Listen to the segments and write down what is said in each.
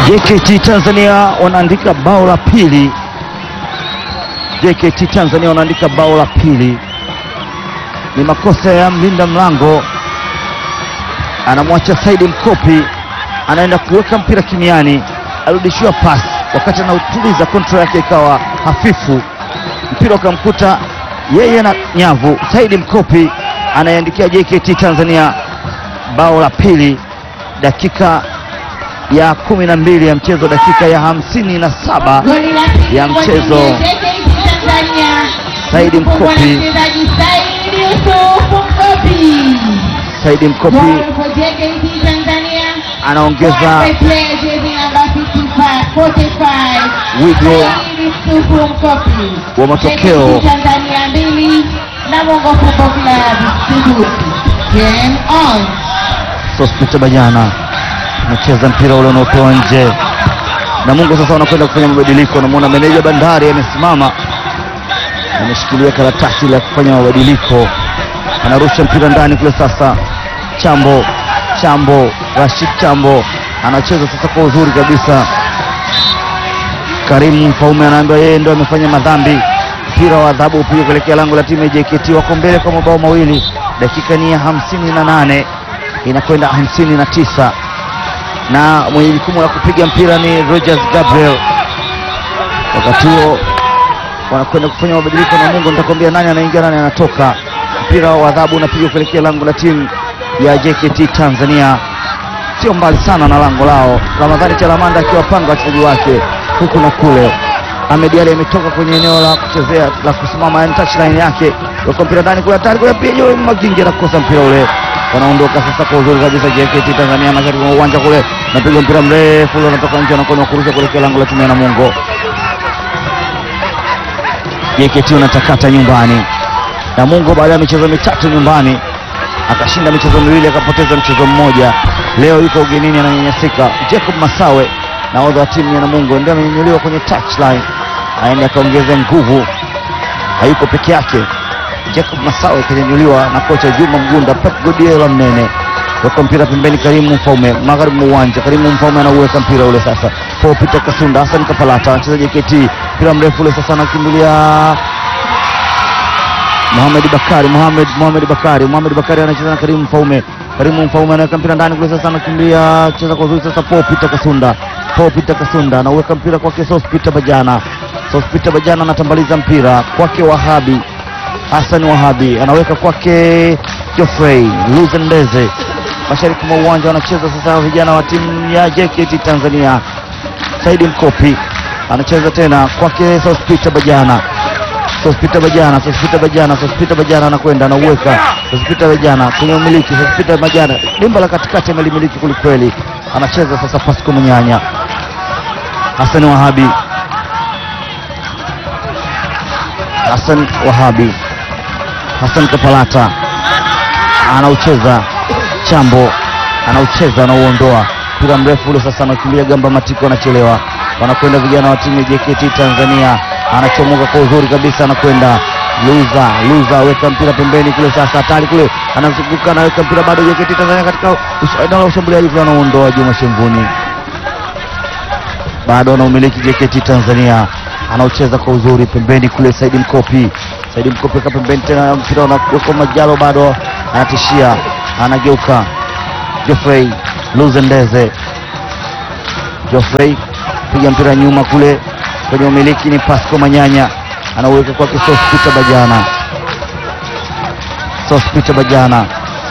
JKT Tanzania wanaandika bao la pili. JKT Tanzania wanaandika bao la pili, ni makosa ya mlinda mlango, anamwacha Saidi Mkopi, anaenda kuweka mpira kimiani, arudishiwa pasi, wakati anautuliza kontrol yake ikawa hafifu, mpira ukamkuta yeye na nyavu. Saidi Mkopi anayeandikia JKT Tanzania bao la pili, dakika ya kumi na mbili ya mchezo, dakika ya hamsini na saba Goli la pili ya kwa timu mchezo. ya JKT Tanzania. Saidi Kufungwa na Mkopi. mchezaji Saidi Yusuf Mkopi. Saidi Mkopi Goal for JKT Tanzania. anaongeza Forward player jersey number 55, 45. wigo Saidi Yusuf Mkopi. wa matokeo. JKT Tanzania mbili Namungo Football Club sifuri. Game on. Sospita Bajana anacheza mpira ule unaotoa nje, na Mungu sasa wanakwenda kufanya mabadiliko. Namwona meneja Bandari amesimama, ameshikilia karatasi la kufanya mabadiliko, anarusha mpira ndani kule. Sasa Chambo, Chambo, Rashid Chambo anacheza sasa kwa uzuri kabisa. Karimu Mfaume anaambiwa yeye ndo amefanya madhambi. Mpira wa adhabu upigwa kuelekea lango la timu ya JKT, wako mbele kwa mabao mawili. Dakika ni ya hamsini na nane inakwenda hamsini na tisa na mwenye jukumu la kupiga mpira ni Rogers Gabriel. Wakati huo wanakwenda kufanya mabadiliko, na Mungu nitakwambia nani anaingia nani anatoka. Mpira wa adhabu unapigwa kuelekea lango la timu ya JKT Tanzania, sio mbali sana na lango lao. Ramadhani Chalamanda akiwapanga wachezaji wake huku na kule. Ahmed Ali ametoka kwenye eneo la kuchezea la kusimama, yani touchline yake, weka mpira ndani kule, hatari kule, pia Joel Magingi anakosa mpira ule. Wanaondoka sasa kwa uzuri kabisa JKT Tanzania, mashariki mwa uwanja kule, napiga mpira mrefu ule, unatoka nje, anakwenda kurusha kuelekea lango la timu ya Namungo. JKT unatakata nyumbani. Namungo baada ya michezo mitatu nyumbani akashinda michezo miwili akapoteza mchezo mmoja. Leo yuko ugenini ananyanyasika. Jacob Masawe nahodha wa timu ya Namungo ndio amenyanyuliwa kwenye touchline, aende akaongeze nguvu, hayuko peke yake. Jacob Masawe kanyanyuliwa na kocha Juma Mgunda, Pep Guardiola mnene weka mpira pembeni, Karimu Mfaume magharibi mwa uwanja. Karimu Mfaume anauweka mpira ule sasa, Paul Peter Kasunda, Hassan Kapalata anacheza JKT, mpira mrefu ule sasa, anakimbilia Mohamed Bakari Mohamed Mohamed Bakari Mohamed Bakari anacheza na Karimu Mfaume. Karimu Mfaume anaweka mpira ndani kule sasa, anakimbia cheza kwa uzuri sasa. Paul Peter Kasunda Paul Peter Kasunda anauweka mpira kwake Sos Peter Bajana Sos Peter Bajana anatambaliza mpira kwake Wahabi Hassan Wahabi anaweka kwake Geoffrey Luzendeze mashariki mwa uwanja wanacheza sasa vijana wa timu ya JKT Tanzania. Saidi Mkopi anacheza tena kwake Sospita Bajana Sospita Bajana Sospita Bajana Sospita Bajana anakwenda anauweka Sospita Bajana kwenye umiliki Sospita Bajana dimba la katikati amelimiliki kwelikweli, anacheza sasa Pasco Munyanya Hassan Wahabi Hassan Wahabi Hassan Kapalata anaucheza Chambo anaucheza anauondoa mpira mrefu ule sasa, anakimbia Gamba Matiko, anachelewa. Wanakwenda vijana wa timu ya JKT Tanzania, anachomoka kwa uzuri kabisa, anakwenda Luza Luza, weka mpira pembeni kule sasa, hatari kule, anazunguka anaweka mpira bado, JKT Tanzania katika us- eneo la ushambuliaji kule, anauondoa Juma Shemvuni, bado anaumiliki JKT Tanzania, anaucheza kwa uzuri pembeni kule, Saidi Mkopi Saidi Mkopi weka pembeni tena, mpira unawekwa Majalo, bado anatishia, anageuka Geoffrey Luzendeze Geoffrey piga mpira nyuma kule kwenye umiliki ni Pasco Manyanya anauweka kwake Sospita Bajana Sospita Bajana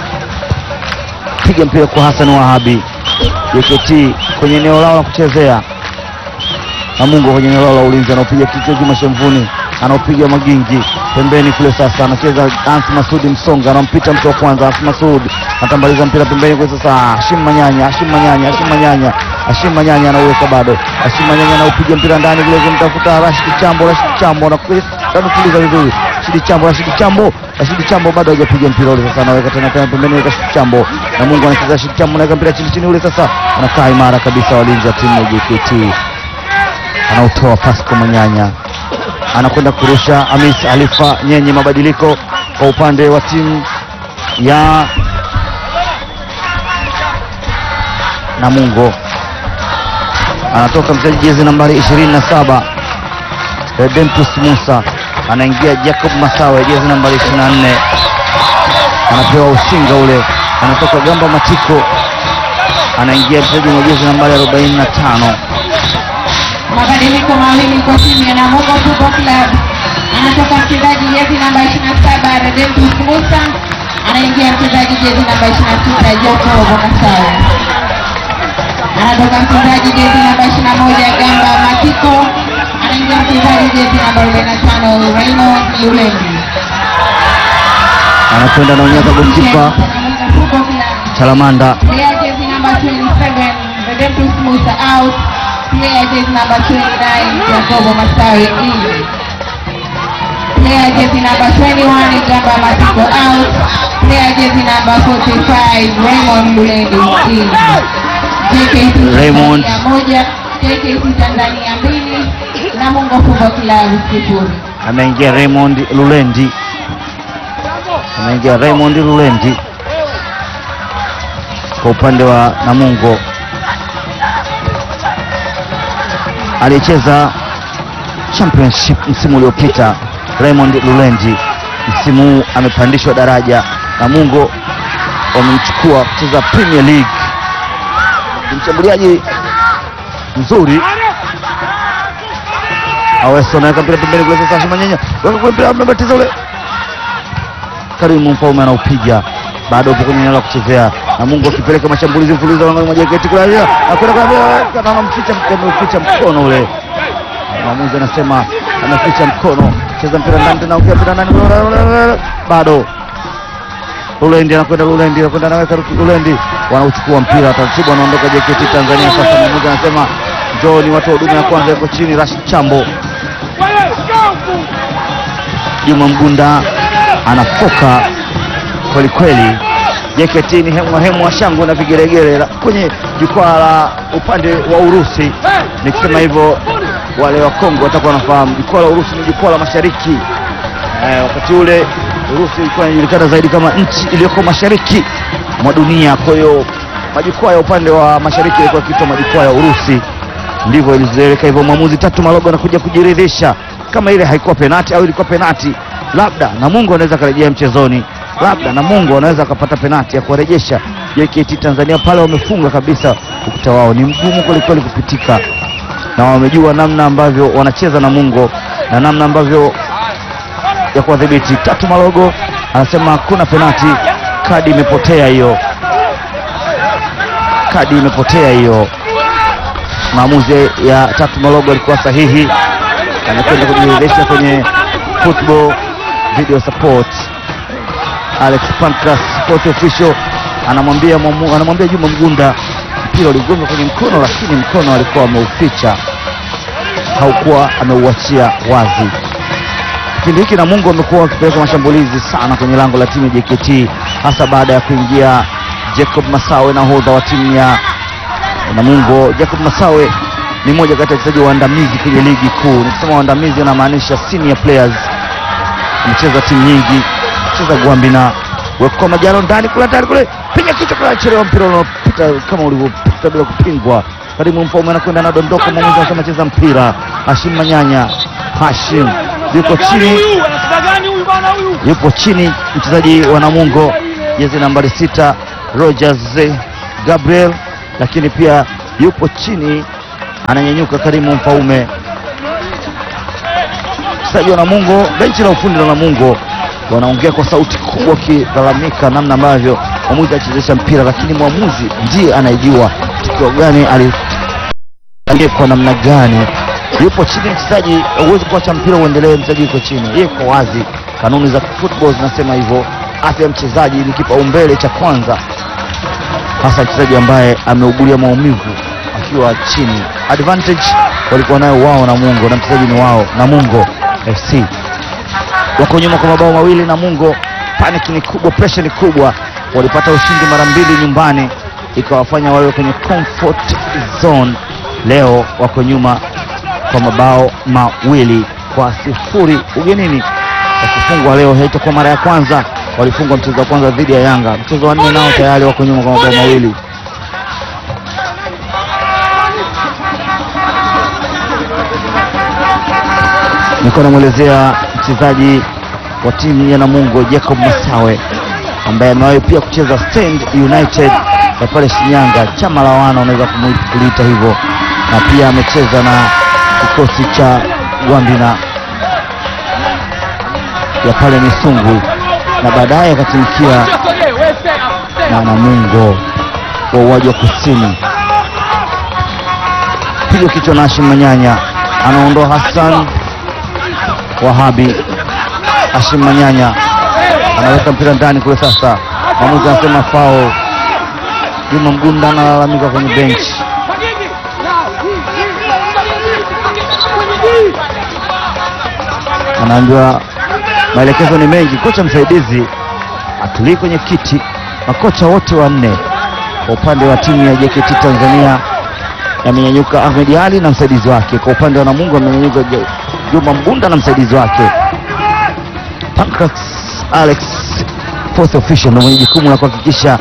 piga mpira kwa Hassan Wahabi JKT kwenye eneo lao la kuchezea Namungo kwenye eneo lao la ulinzi anaopiga kichwa Juma Shemvuni anaopiga Magingi pembeni kule sasa, anacheza Ansi Masudi Msonga, anampita mtu wa kwanza. Ansi Masud anatambaliza mpira pembeni kule sasa, Hashim Manyanya, Hashim Manyanya, Hashim Manyanya, Hashim Manyanya anauweka bado, Hashim Manyanya anaupiga mpira ndani kule kumtafuta Rashid Chambo, Rashid Chambo anakutuliza vizuri, Rashid Chambo, Rashid Chambo, Rashid Chambo bado hajapiga mpira ule sasa, anaweka tena tena pembeni Rashid Chambo, na Mungu anacheza Rashid Chambo, anaweka mpira chini chini ule sasa, anakaa imara kabisa, walinzi wa timu ya JKT anautoa Pasco Manyanya anakwenda kurusha Hamis Alifa Nyenye. Mabadiliko kwa upande wa timu ya Namungo. anatoka mchezaji jezi nambari 27 Redemptus Musa, anaingia Jacob Masawe jezi nambari 24, anapewa usinga ule, anatoka Gamba Matiko, anaingia mchezaji mwa jezi nambari 45 Mabadiliko mawili kwa timu ya Namungo Football Club. Anatoka mchezaji jezi namba 27 Redemptus Musa, anaingia mchezaji jezi namba 26 Jacob Masawe. Anatoka mchezaji jezi namba 21 Gamba Matiko, anaingia mchezaji jezi namba 45 Raymond Lulendi. anakwenda anaonyesha golikipa Namungo Football Club. Chalamanda Player jersey number 27, Redemptus Musa out. Player jersey number 29, Jacobo Masawe in. Player jersey number 21, Gamba Matiko out. Player jersey number 45, Raymond Lulendi in. JKC Raymond. Tanzania moja, JKC Tanzania mbili, Namungo Football Club sifuri. ameingia Raymond Lulendi, ameingia Raymond Lulendi kwa upande wa Namungo. Alicheza championship msimu uliopita. Raymond Lulendi msimu huu amepandishwa daraja. Namungo wamemchukua kucheza Premier League. Ni mshambuliaji mzuri Aweso anaweka mpira pembeni kule sasa Shimanyanya. Weka kule mpira amebatiza ule. Karimu Mfaume anaupiga. Bado upo kwenye eneo la kuchezea. Na Mungu akipeleka mashambulizi mfululizo langoni mwa JKT kule. Akwenda kwa kana anamficha mkono, ameficha mkono ule. Mwamuzi anasema ameficha mkono. Cheza mpira ndani tena ongea mpira ndani. Bado. Lulendi anakwenda Lulendi anakwenda anaweka Lulendi. Wanauchukua mpira taratibu anaondoka JKT Tanzania sasa mwamuzi anasema Njoni watu wa huduma ya kwanza yuko chini. Rashid Chambo, Juma Mgunda anafoka kweli kweli. JKT ni hemwa hemwa shangwe na vigeregere la- kwenye jukwaa la upande wa Urusi. Nikisema hivyo wale wa Kongo watakuwa wanafahamu jukwaa la Urusi ni jukwaa la mashariki. Eh, wakati ule Urusi ilikuwa inajulikana zaidi kama nchi iliyoko mashariki mwa dunia. Kwa hiyo majukwaa ya upande wa mashariki yalikuwa yakiitwa majukwaa ya Urusi ndivyo ilizoeleka hivyo. Mwamuzi Tatu Malogo anakuja kujiridhisha kama ile haikuwa penati au ilikuwa penati, labda Namungo anaweza akarejea mchezoni, labda Namungo anaweza akapata penati ya kuwarejesha JKT Tanzania pale. Wamefunga kabisa, ukuta wao ni mgumu kwelikweli kupitika, na wamejua namna ambavyo wanacheza Namungo na namna ambavyo ya kuwadhibiti. Tatu Malogo anasema hakuna penati, kadi imepotea hiyo, kadi imepotea hiyo maamuzi ya Tatu Malogo alikuwa sahihi. Anakwenda kujiridhisha kwenye football video support. Alex Pancras sport official anamwambia mwamu- anamwambia Juma Mgunda mpira uligonga kwenye mkono, lakini mkono alikuwa ameuficha, haukuwa ameuachia wazi. Kipindi hiki Namungo wamekuwa wakipeleka mashambulizi sana kwenye lango la timu ya JKT, hasa baada ya kuingia Jacob Masawe, nahodha wa timu ya Namungo. Jacob Masawe ni mmoja kati ya wachezaji waandamizi kwenye ligi kuu. Nikisema waandamizi, anamaanisha senior players. Amecheza timu nyingi, cheza Gwambina, wekwa majano ndani kule, ndani kule, piga kichwa kule, chelewa mpira unaopita kama ulivyopita bila kupingwa. Karimu Mfaume anakwenda anadondoka, mwamuzi anasema cheza mpira. Hashim Manyanya, Hashim yuko chini, yupo chini mchezaji wa Namungo jezi nambari sita Rogers Gabriel, lakini pia yupo chini ananyanyuka Karimu Mfaume, mchezaji wa Namungo. Benchi la ufundi la Namungo wanaongea kwa sauti kubwa, wakilalamika namna ambavyo mwamuzi achezesha mpira, lakini mwamuzi ndiye anayejua tukio gani ali kwa namna gani yupo chini mchezaji. Huwezi kuacha mpira uendelee, mchezaji yuko chini, yeye iko wazi. Kanuni za football zinasema hivyo. Afya ya mchezaji ni kipaumbele cha kwanza, hasa mchezaji ambaye ameugulia maumivu akiwa chini. Advantage walikuwa nayo wao Namungo, na mchezaji ni wao Namungo FC. Wako nyuma kwa mabao mawili Namungo, panic ni kubwa, pressure ni kubwa. Walipata ushindi mara mbili nyumbani, ikawafanya wawe kwenye comfort zone. Leo wako nyuma kwa mabao mawili kwa sifuri ugenini. Wakifungwa leo haitakuwa mara ya kwanza. Walifungwa mchezo wa kwanza dhidi ya Yanga, mchezo wa nne nao tayari wako nyuma kwa mabao mawili. nilikuwa namwelezea mchezaji wa timu ya Namungo Jacob Masawe ambaye amewahi pia kucheza Stand United ya pale Shinyanga, chama la wana unaweza kumui- kuliita hivyo, na pia amecheza na kikosi cha Gwambina ya pale Misungwi na baadaye akatumikia na Namungo wa uwaji wa kusini. Pigo kichwa na Hashim Manyanya, anaondoa Hassan Wahabi. Hashim Manyanya anaweka mpira ndani kule. Sasa mwamuzi anasema fao. Juma Mgunda analalamika kwenye benchi. anaambiwa maelekezo ni mengi. Kocha msaidizi atulii kwenye kiti. Makocha wote wanne kwa upande wa timu ya JKT Tanzania amenyanyuka Ahmed Ali na msaidizi wake. Kwa upande wa Namungo amenyanyuka Ju- Juma Mgunda na msaidizi wake. Pancras Alex fourth official ndio mwenye jukumu la kuhakikisha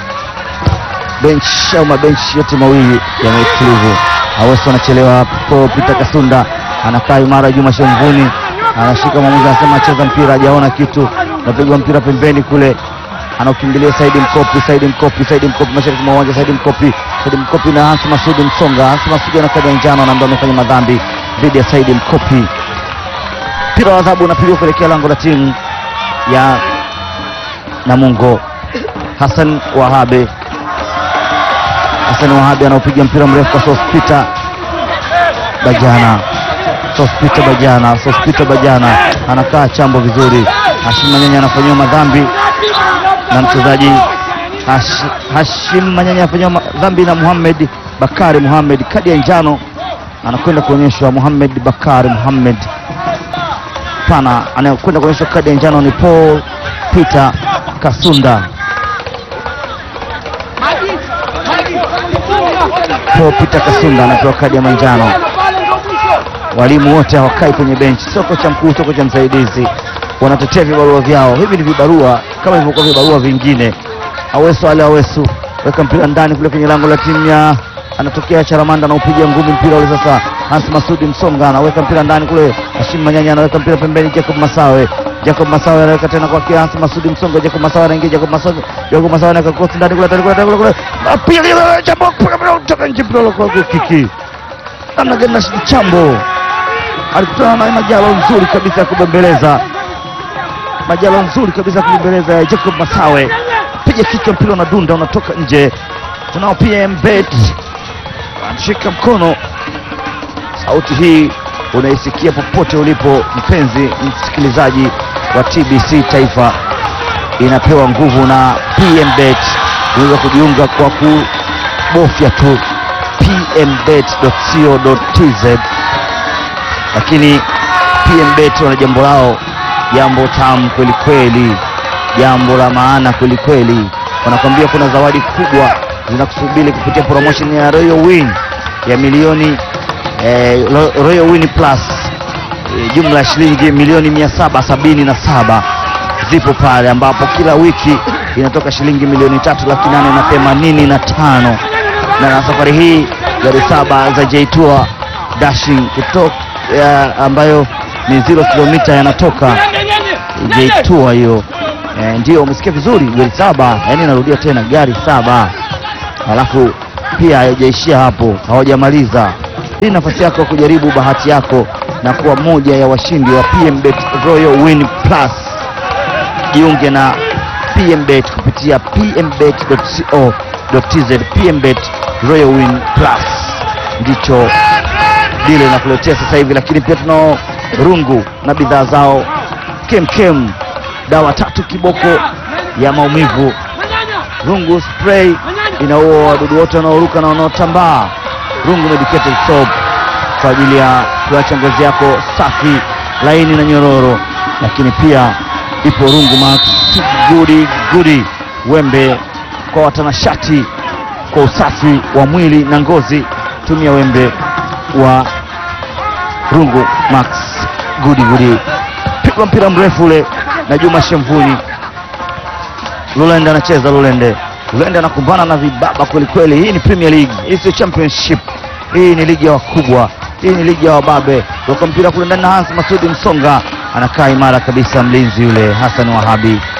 bench au mabenchi yote mawili yana utulivu. Aweso anachelewa hapo, Peter Kasunda anakaa imara, Juma Shemvuni anashika mwamuzi, anasema cheza mpira, hajaona kitu, napigwa mpira pembeni kule, anaukimbilia Saidi Mkopi, Saidi Mkopi, Saidi Mkopi mashariki mwa uwanja, Saidi Mkopi, Saidi Mkopi na Hansi Masudi Msonga. Hansi Masudi ana kadi ya njano na ambaye amefanya madhambi dhidi ya Saidi Mkopi. Mpira wa adhabu unapigwa kuelekea lango la timu ya Namungo. Hassan Wahabe Hassan Wahabi anaopiga mpira mrefu kwa Sospita Bajana. Sospita Bajana, Sospita Bajana anakaa chambo vizuri. Hashim Manyanya anafanyiwa madhambi na mchezaji Hash, Hashim Manyanya anafanyiwa madhambi na Muhammad Bakari Muhammad, kadi ya njano anakwenda kuonyeshwa Muhammad Bakari Muhammad pana, anayekwenda kuonyeshwa kadi ya njano ni Paul Peter Kasunda. Paul Peter Kasunda anapewa kadi ya manjano. Walimu wote hawakai kwenye benchi, sio kocha mkuu, sio kocha msaidizi, wanatetea vibarua vyao. Hivi ni vibarua kama ilivyokuwa vibarua vingine. Awesu Ale Awesu weka mpira ndani kule kwenye lango la timu ya anatokea Charamanda anaupiga ngumi mpira ule sasa. Hans Masudi Msonga anaweka mpira ndani kule, Hashim Manyanya anaweka mpira pembeni, Jacob Masawe Jacob Masawe anaweka tena kwa Hans Masudi Msonga, Jacob Masawe anaingia, Jacob Masawe Jacob Masawe anaweka cross ndani kule, ndani kule, ndani kule, apiga ile jambo kutoka nje, mpira kwa kiki namna gani na chambo alikutana na majalo nzuri kabisa ya kubembeleza, majalo nzuri kabisa ya kubembeleza ya Jacob Masawe, piga kichwa, mpira unadunda unatoka nje. Tunao pia mbet anashika mkono. Sauti hii unaisikia popote ulipo, mpenzi msikilizaji wa TBC Taifa, inapewa nguvu na PMBet. Unaweza kujiunga kwa kubofya tu pmbet.co.tz lakini PMBet wana jambo lao, jambo tamu kweli kweli, jambo la maana kweli kweli. Wanakwambia kuna zawadi kubwa zinakusubiri kupitia promotion ya Royal Win ya milioni eh, Ro- Royal Win Plus eh, jumla ya shilingi milioni mia saba sabini na saba zipo pale, ambapo kila wiki inatoka shilingi milioni tatu laki nane na themanini na tano na safari hii gari saba za J-Tour dashing kutoka ya, ambayo ni zero kilomita yanatoka J-Tour hiyo. E, ndio umesikia vizuri, gari saba, yani narudia tena gari saba, alafu pia haijaishia hapo, hawajamaliza. Hii ni nafasi yako ya kujaribu bahati yako na kuwa moja ya washindi wa PMBet Royal Win Plus. Jiunge na PMBet kupitia pmbet.co.tz. PMBet Royal Win Plus ndicho dile inakuletea sasa hivi, lakini pia tunao rungu na bidhaa zao kemkem, dawa tatu kiboko ya maumivu. Rungu spray inaua wadudu wote wanaoruka na wanaotambaa. Rungu medicated soap kwa ajili ya kuacha ngozi yako safi, laini na nyororo, lakini pia ipo rungu max gudi gudi, wembe kwa watanashati kwa usafi wa mwili na ngozi. Tumia wembe wa rungu max gudi gudi. Pigwa mpira mrefu ule na Juma Shemvuni. Lulende anacheza Lulende. Lulende anakumbana na vibaba kweli kweli. Hii ni Premier League, hii sio championship. Hii ni ligi ya wakubwa. Hii ni ligi ya wababe. Toka mpira kule ndani na Hans Masudi Msonga anakaa imara kabisa, mlinzi yule Hassan Wahabi